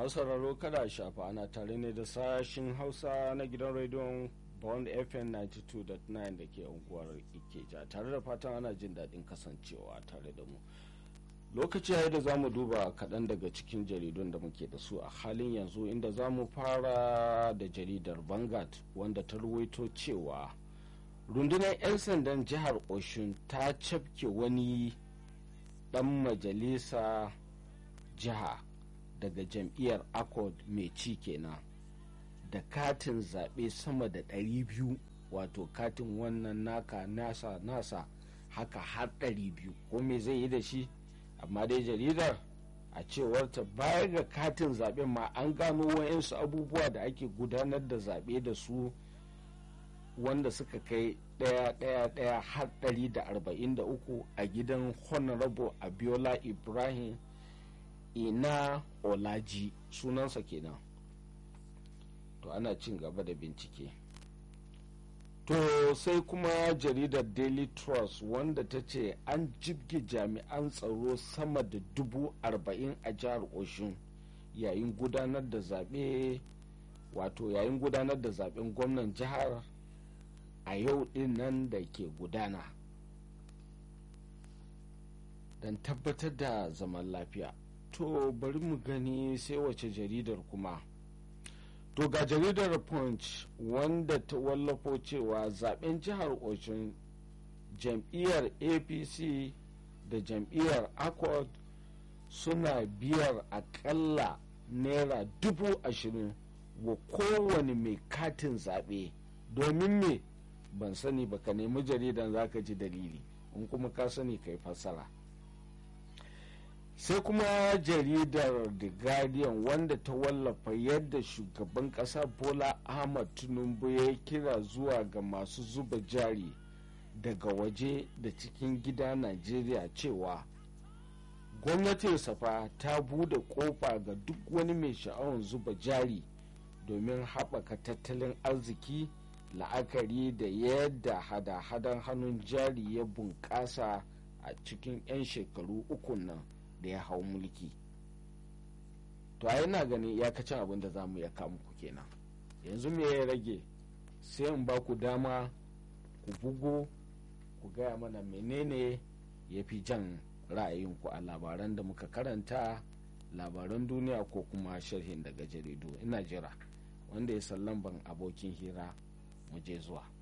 masu sauraro kada a shafa ana tare ne da sashin hausa na gidan rediyon bond fm 92.9 da ke unguwar ikeja tare da fatan ana jin daɗin kasancewa tare da mu lokaci ya da za mu duba kaɗan daga cikin jaridun da muke da su a halin yanzu inda za mu fara da jaridar vanguard wanda ta ruwaito cewa rundunar 'yan sandan jihar oshun ta cafke wani ɗan majalisa jiha daga jam'iyyar accord mai ci kenan da katin zaɓe sama da 200 wato katin wannan naka nasa nasa haka har 200 ko me zai yi da shi amma dai jaridar a cewarta baya ga katin zaɓen ma an gano wayansu abubuwa da ake gudanar da zaɓe da su wanda suka kai ɗaya ɗaya ɗaya har 143 a gidan honorable abiola ibrahim ina olaji sunansa kenan to ana cin gaba da bincike to sai kuma jaridar daily trust wanda ta ce an jibge jami'an tsaro sama da dubu arba'in a jihar oshun yayin gudanar da zaɓe wato yayin gudanar da zaɓen gwamnan jihar a yau din nan da ke gudana don tabbatar da zaman lafiya to bari mu gani sai wace jaridar kuma to ga jaridar punch wanda ta wallafo cewa zaben jihar oshun jam'iyyar apc da jam'iyyar accord suna biyar akalla naira dubu ashirin wa kowane mai katin zaɓe domin me ban sani ba ka nemi jaridan zaka ji dalili in kuma ka sani kai fassara sai kuma jaridar the guardian wanda ta wallafa yadda shugaban kasa bola ahmad tinubu ya kira zuwa ga masu zuba jari daga waje da cikin gida najeriya cewa gwamnatin safa ta bude kofa ga duk wani mai sha'awar zuba jari domin haɓaka tattalin arziki la'akari da yadda hada-hadan hannun jari ya bunƙasa a cikin 'yan shekaru uku nan da ya hau mulki to a yana gani iyakacin abin da za mu ya kamu ku kenan yanzu me ya rage sai in ba ku dama ku bugo ku gaya mana menene ya fi jan ra'ayinku a labaran da muka karanta labaran duniya ko kuma sharhin daga jaridu ina jira wanda ya sallan ban abokin hira mu je zuwa